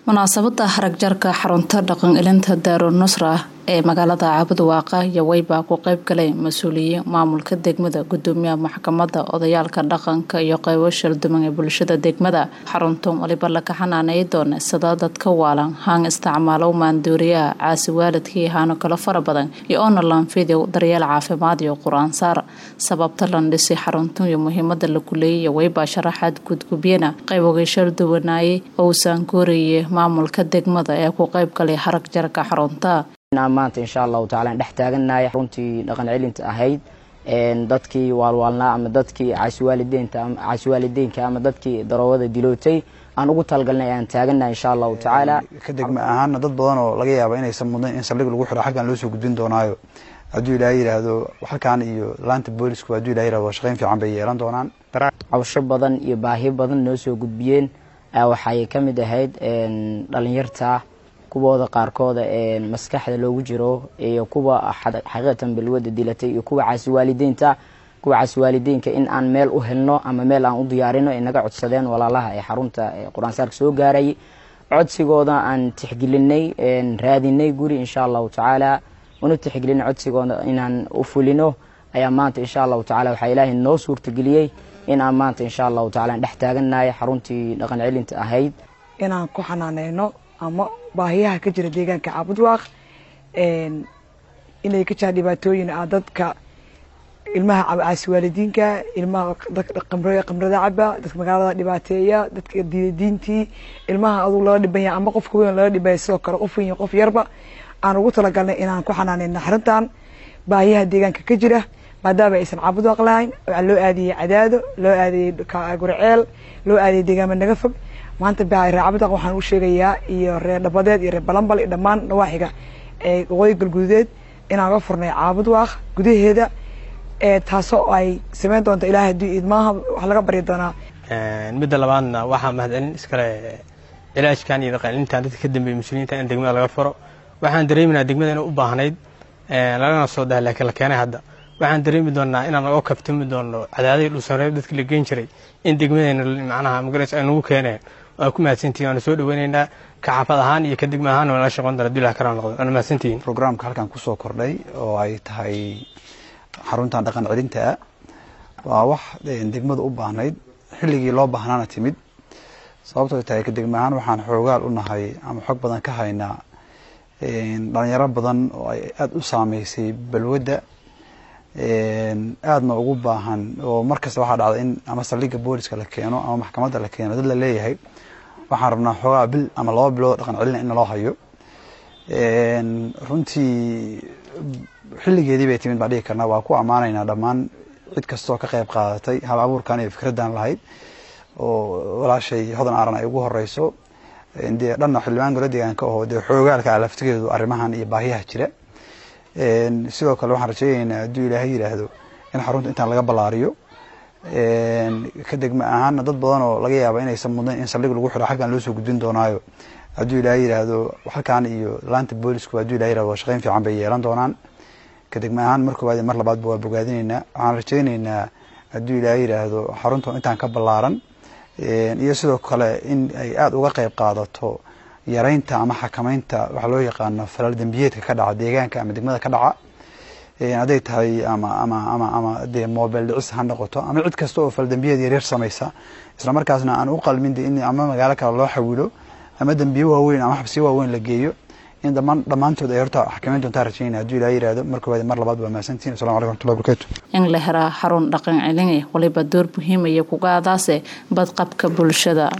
munaasabada haragjarka xarunta dhaqan elinta daaru nusra ee magaalada caabudwaaqa iyo weybaa ku qeyb galay mas-uuliyiin maamulka degmada gudoomiyaha maxkamada odayaalka dhaqanka iyo qeybo shalduman ee bulshada degmada xaruntan waliba laga xanaanay doona sida dadka waalan haan isticmaalow maanduuriyaha caasi waalidkii haano kale fara badan iyo onalan video daryeel caafimaad iyo qur-aansaar sababta lan dhisi xaruntan iyo muhiimada la guleeyay iyo weybaa sharaxaad gudgubyana qeybogay shalduwanaayay ousan koorayay maamulka degmada ee ku qeyb galay harag jarka xarunta maanta insha allahu tacala dhex taagannahay runtii dhaqan celinta ahayd dadkii waalwaalnaa ama dadkii caasiwaalideynka ama dadkii daroowada dilootay aan ugu talgalnay aan taagannahay insha allahu tacaala ka degma ahaana dad badan oo laga yaaba inaysan mudnayn in saldhig lagu xiro xaggan loo soo gudbin doonaayo hadduu ilaahay yidhaahdo halkan iyo laanta boolisku hadduu ilahay yihahdo shaqayn fiican bay yeelan doonaan cabasho badan iyo baahi badan noo soo gudbiyeen waxay ka mid ahayd dhalinyarta kuwooda qaarkooda maskaxda loogu jiro iyo kuwa xaqiiqatan balwada dilatay iyo kuwa caasiwaalideynta kuwa caasiwaalideynka in aan meel u helno ama meel aan u diyaarino ay naga codsadeen walaalaha ee xarunta qur-aansaarka soo gaaray codsigooda aan tixgelinay raadinay guri insha allahu tacaala una tixgelinay codsigooda inaan u fulino ayaa maanta insha allahu tacala waxaa ilaahay noo suurtageliyey in aan maanta insha allahu tacala dhex taagannahay xaruntii dhaqan celinta ahayd inaan ku xanaaneyno ama baahiyaha ka jira deegaanka caabudwaaq inay ka jiraan dhibaatooyin ah dadka ilmaha caasiwaalidiinka ilmaha qamrada caba dadka magaalada dhibaateeya dadka diintii ilmaha adug laga dhibanya ama qofka weyn laga dhibaya sidoo kale qof weyn qof yarba aan ugu talagalnay inaan ku xanaaneyno xarintan baahiyaha deegaanka ka jira maadaama aysan caabudwaaq lahayn waxaa loo aadiyey cadaado loo aadiyey gurceel loo aadiyey deegaama naga fog maanta reer cabudaq waxaan u sheegayaa iyo reer dhabadeed iyo reer balambal iyo dhammaan nawaaxiga ee waqooyi galgududeed inaan ga furnay caabudwaaq gudaheeda taasoo ay sameyn doonto ilahay haddii idmaaha wax laga baryi doonaa midda labaadna waxaa mahadcelin iskale cilaajkan iyo dhaqanintan dadka ka dambeeyey muslimiinta in degmada laga furo waxaan dareeminaa degmada inay u baahnayd lagana soo daha laakiin la keenay hadda waxaan dareemi doonaa inaan naga kabtami doono cadaadihii dhulsareeb dadkii la geen jiray in degmadeena macnaha magaras ay nagu keeneen waa ku mahadsantihin waana soo dhaweyneynaa ka xaafad ahaan iyo ka degma ahaan waa nala shaqon doona abdullahi karam noqdo waana mahadsantihin programka halkan kusoo kordhay oo ay tahay xaruntan dhaqan celinta waa wax degmada u baahnayd xilligii loo baahnaana timid sababtoo tahay ka degma ahaan waxaan xoogaal u nahay ama xog badan ka haynaa dhalinyaro badan oo ay aada u saameysay balwadda aadna ugu baahan oo markasta waxaa dhacda in ama saldhigga booliska la keeno ama maxkamadda la keeno dad la leeyahay waxaan rabnaa xoogaa bil ama laba bilood dhaqan celina in naloo hayo runtii xilligeedii bay timid baan dhigi karnaa waa ku ammaanaynaa dhammaan cid kastoo ka qayb qaadatay hal abuurkan iyo fikraddan lahayd oo walaashay hodan aaran ay ugu horeyso dee dhanna xildhibaan gola deegaanka oo dee xoogaalka ah laftigeedu arrimahan iyo baahiyaha jira sidoo kale waxaan rajeyneynaa hadduu ilaahay yidhaahdo in xarunta intaan laga ballaariyo ka degma ahaana dad badan oo laga yaaba inaysan mudnayn in saldhig lagu xiro xaggan loo soo gudbin doonaayo hadduu ilaahay yidhaahdo halkan iyo laanta boolisku hadduu ilahay yihahdo shaqayn fiican bay yeelan doonaan ka degma ahaan mar koowaad mar labaadba waa bogaadinaynaa waxaan rajeyneynaa hadduu ilaahay yidhaahdo xarunta intaan ka ballaaran iyo sidoo kale in ay aada uga qayb qaadato yaraynta ama xakameynta waxaa loo yaqaano falal dembiyeedka ka dhaca deegaanka ama degmada ka dhaca hadday tahay ama ama ama ama dee mobile dhicis ha noqoto ama cid kasta oo fal dembiyeed yaryar samaysa isla markaasna aan u qalmin de in ama magaalo kale loo xawilo ama dembiye waaweyn ama xabsiyo waaweyn la geeyo in dhamaan dhammaantood ay horta xakameyn doontaa rajeynaya hadduu ilaha yihahdo mar koowaad mar labaad waa mahadsantihin assalamu alaikum warxmatullahi barakatu in la heraa xarun dhaqan celin waliba door muhiimaya kugaadaase badqabka bulshada